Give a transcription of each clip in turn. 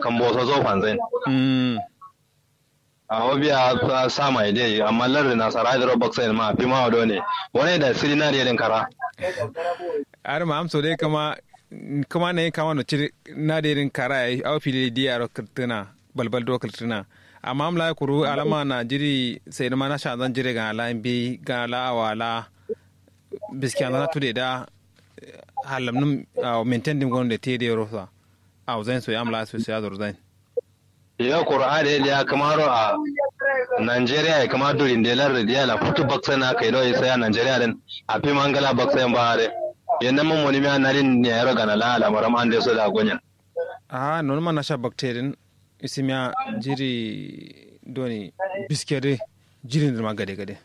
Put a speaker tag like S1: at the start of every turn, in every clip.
S1: kan boso zo fanzai
S2: mm
S1: a hobiya ta sama ide amma lardi na sara da robok sai ma fi ma wado ne wani da siri na da kara
S2: ar ma amso dai kama kama ne kama no ciri na da irin kara ai au fili di aro kirtina balbal do kirtina amma amla kuru alama na jiri sai ma na sha zan jire ga ala bi ga ala wala biskiya na tude da halam num maintain dim gon de te de rosa au zan so amla so ya zor zan
S1: ya qur'a da ya kamaro a Nigeria ya kama durin da lar da la futu baksa na kai doi sai a Nigeria din a fi mangala baksa yan bare yannan mun wani ma narin ne ya roga na la al'amaram an da so da gonya
S2: a non ma na sha bacterian isimya jiri doni biskede jirin da gade gade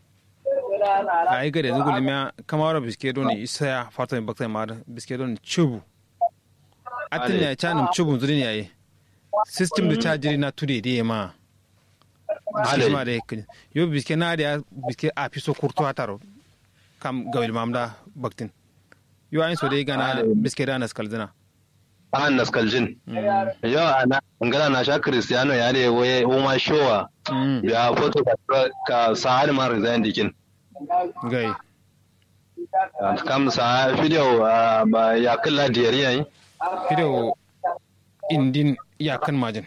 S2: a yi gade zugu limya kamar biske doni isa ya fata mai bakta ma biske doni chubu atin ya canin chubun zuri ne yayi system da cha jiri na tude da ma biske ma da yakin yo biske na da biske a fi so kurto hataro kam gawil mamda baktin yo ayin so dai gana biske da naskal zina
S1: an naskaljin yau ana ngala na sha cristiano ya ne waye uma showa ya foto ka sa'ad ma resign dikin
S2: gai
S1: kam sa video ba ya kalla diyar yayi
S2: video indin ya kan majin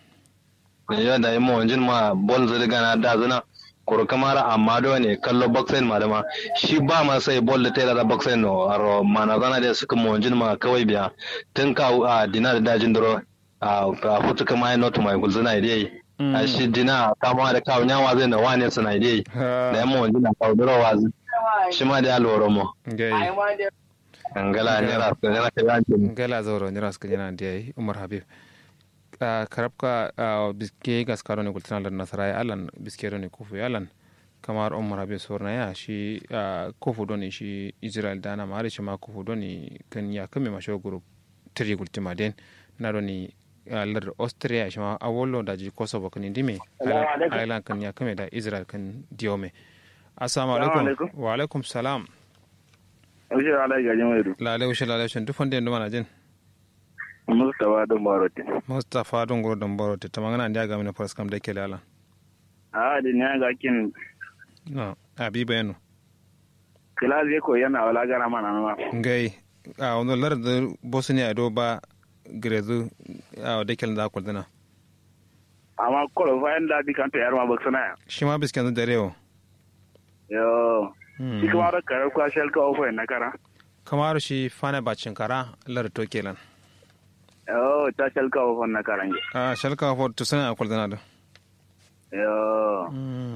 S1: ya da imo wanjin ma bol zai gana da zuna kuro kamara amma do ne kallo boxing ma da ma shi ba ma sai bol da tera da boxing no aro mana zana da suka mo wanjin ma kawai biya tun ka a dina da dajin duro a futu kama ya not mai gulzuna idai a shi dina kama da kawo nyawa zai na wane suna idai da yamma wanjin na kawo duro wazi shi ma da ya loro mo
S2: gai
S1: ngala ne ra ko ne ka yanke
S2: gala zoro ni ras kanyana ndiye umar habib a karabka a biske gaskaro ne gultana da nasara alan biske ne kufu alan kamar umar habib sorna ya shi kufu doni shi israel dana ma shi ma kufu doni kan ya kame masho group tri gultima den na doni lar austria shi ma awolo da ji kosovo kan indime alan kan ya kame da israel kan diome assalamu alaikum wa alaikum salam
S3: Ushe ala gajin waidu.
S2: lalai ushe lalai ushe duk wanda nduma na jin
S3: Mustapha don Barote.
S2: mustapha don goro don boro ta magana ndi aga mina faras kam da ke lala
S3: A da ne ga kin
S2: no abi bayanu
S3: kila zai ko yana wala gara mana ma.
S2: ngai a wani lar da bosnia do ba grezu a da ke da kuldana
S3: Amma kolo fa yanda di kan to yar ma baksana ya.
S2: shi ma biskan da rewo
S3: Yo. Shi kuma da karar kwa shel ka ofa na kara.
S2: kamar shi fana bacin kara lar to kelan
S3: Yo ta shel ka ofa na kara nge.
S2: a shalka for to sana kuldana da
S3: Yo.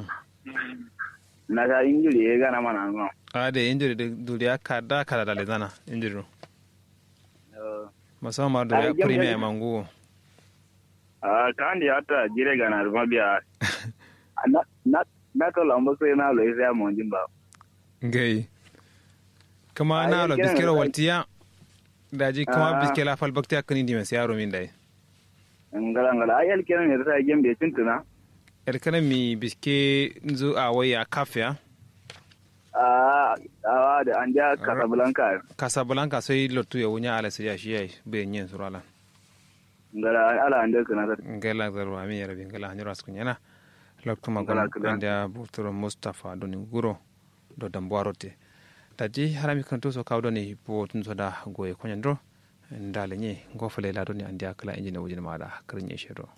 S3: Na ga injiri ya gana mana ma.
S2: a da injiri da duriya ka da ka da lezana injiri
S3: Yo.
S2: musamman da
S3: Ai, jam-
S2: premier
S3: jam-
S2: mangu
S3: A kan di hata jire gana ruma biya. Na na na to lambo sai na lo sai mo jin ba.
S2: ngai kama
S3: Ai,
S2: na lo
S3: yake
S2: biskero
S3: nan,
S2: waltiya daji kama
S3: Ah.
S2: biskela fal bakti akani di mes yaro min dai
S3: Ngala ngala ayel kenan ne sai gembe tuntuna.
S2: erkana mi biske nzo a waya kafya
S3: Ah, ah, da an ja Casablanca.
S2: casablanca sai lotu ya wunya ala siya shi yayi be nyen surala
S3: Ngala ala an da kana ta.
S2: ngela zaru ami yarabi ngela hanyar asku nyana loktu
S3: Ngala
S2: magon
S3: kula.
S2: anda buturo mustafa doni guro do dambwarote tadi harami kanto so kawdo ni bo tun so da goye konyandro ndale nye ngofale la doni andi akala injina wujina mada krenye shero